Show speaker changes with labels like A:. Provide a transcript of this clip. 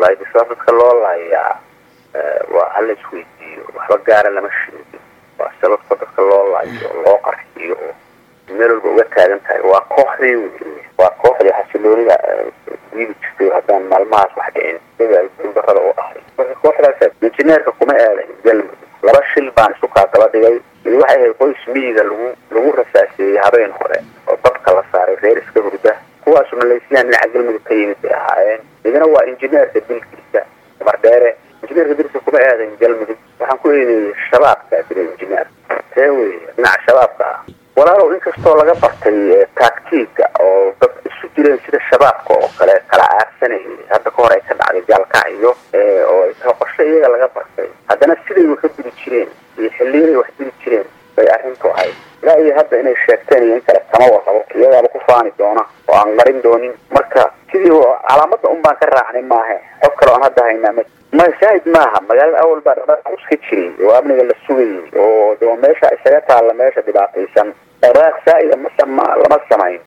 A: laayo sabab dadka loo laayaa waa hala isweydiiyo waxba gaara lama sheegin waa sababta dadka loo laayo oo loo qarxiyo oo meel walba uga taagan tahay waa kooxdii wey waa kooxdii xasiloonida diidi jirtay haddaan maalmahaas wax dhicin sida darada u ahay marka kooxdaas injineerka kuma aadan galmudug laba shil baan isu kaadaba dhigay mid waxay ahayd qoys miyiga lagu lagu rasaaseeyey habeen hore oo dadka la saaray reer iska hurda kuwaasu maleysiyaan dhinaca galmudug ka yimid bay ahaayeen midna waa injineerka dilkiisa dumar dheere injineerka dilkiisa kuma aadan galmudug waxaan ku eedeeyey shabaabka dila injineer tee wey dhinaca shabaabka ah walaalow inkastoo laga bartay taagtiiga oo dad isu jireen sida shabaabka oo kale kala aarsanayay hadda ka hor ay ka dhacday gaalkacyo oo ay tahay qorshe iyaga laga bartay haddana siday wax ka diri jireen iyo xiliyaday wax diri jireen bay arrintu ahayd ilaa iyo hadda inay sheegteen iyo in kale kama warqabo iyagaaba ku faani doona oo aan marin doonin marka sidii calaamada un baan ka raacnay maahe xog kale oan hadda haynaa ma ma shaahid maaha magaalada awal baa dhaqdhaqaaq iska jiray oo amniga la sugayay oo de meesha isaga taalla meesha dhibaataysan dhaqdhaqaaq saa-ida ma lama samayn